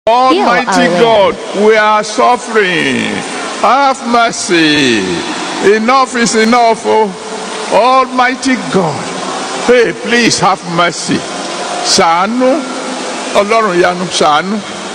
Almighty our God, we are suffering. Have mercy. Enough is enough. Oh. Almighty God, hey, please have mercy. Ṣàánú, Ọlọ́run ìyanu ṣàánú.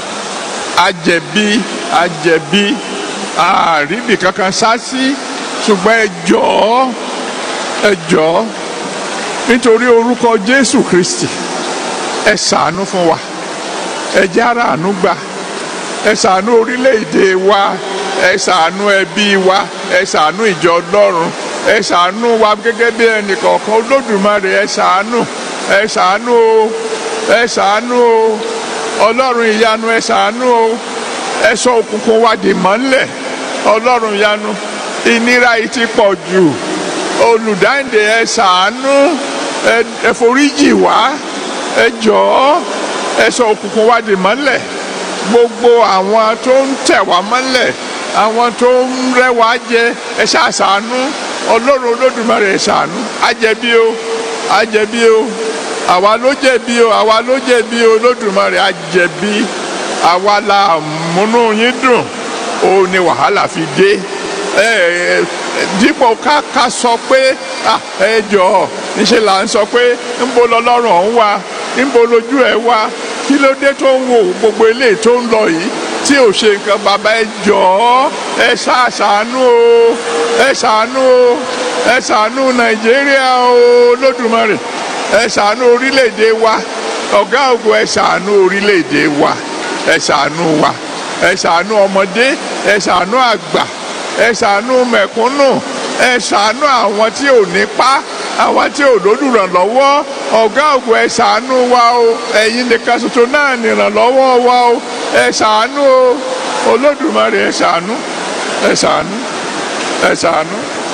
Àjẹ̀bí, àjẹ̀bí, àríbì kankan sá sí. Ṣùgbọ́n ẹ jọ̀ọ́, ẹ jọ̀ọ́, nítorí orúkọ Jésù Kristi, ẹ ṣàánú fún wa ẹ jẹ́ ara àánú gbà ẹ ṣàánú orílẹ̀-èdè wa ẹ ṣàánú ẹbí wa ẹ ṣàánú ìjọ ọlọ́run ẹ ṣàánú wa gẹ́gẹ́ bí ẹnìkọ̀ọ̀kan olódùmarè ẹ ṣàánú ẹ ṣàánú o ẹ ṣàánú o ọlọ́run ìyanu ẹ ṣàánú o ẹ sọ òkùnkùn wa dì mọ́lẹ̀ ọlọ́run ìyanu ìnira yìí ti pọ̀ jù olùdáǹdè ẹ ṣàánú ẹ ẹ foríjì wá ẹ jọ̀ọ́ ẹ sọ òkùnkùn wa dì mọ́lẹ̀ gbogbo àwọn tó ń tẹ̀ wá mọ́lẹ̀ àwọn tó ń rẹ́ wá jẹ ẹ ṣàṣàánú ọlọ́run olódùmarè ẹ ṣàánú àjẹbí o àjẹbí o àwa ló jẹ̀bi o àwa ló jẹ̀bi o olódùmarè àjẹbí àwa la múnú yín dùn ó ní wàhálà fi dé ẹ ẹ dípò ká ká sọ pé ah, ẹ jọ̀ọ́ níṣẹ́ là ń sọ pé ń bo lọ́lọ́run ọ̀hún wa níbo lójú ẹ wá kí ló dé tó ń wo gbogbo eléyìí tó ń lọ yìí tí ò ṣe nǹkan bàbá ẹ jọ̀ọ́ ẹ ṣàṣàánú o ẹ ṣàánú o ẹ ṣàánú nàìjíríà o lódùmarè ẹ ṣàánú orílẹ̀-èdè wa ọ̀gá ògo ẹ ṣàánú orílẹ̀-èdè wa ẹ ṣàánú wa ẹ ṣàánú ọmọdé ẹ ṣàánú àgbà ẹ ṣàánú mẹ̀kúnnù ẹ ṣàánú àwọn tí ò nípa àwọn tí ò lólùrànlọ́wọ́ ọ̀gá ògo ẹ ṣàánú wa o ẹ̀yin nìkan ṣoṣo náà nìrànlọ́wọ́ wa o ẹ ṣàánú o olódùmarè ẹ ṣàánú ẹ ṣàánú ẹ ṣàánú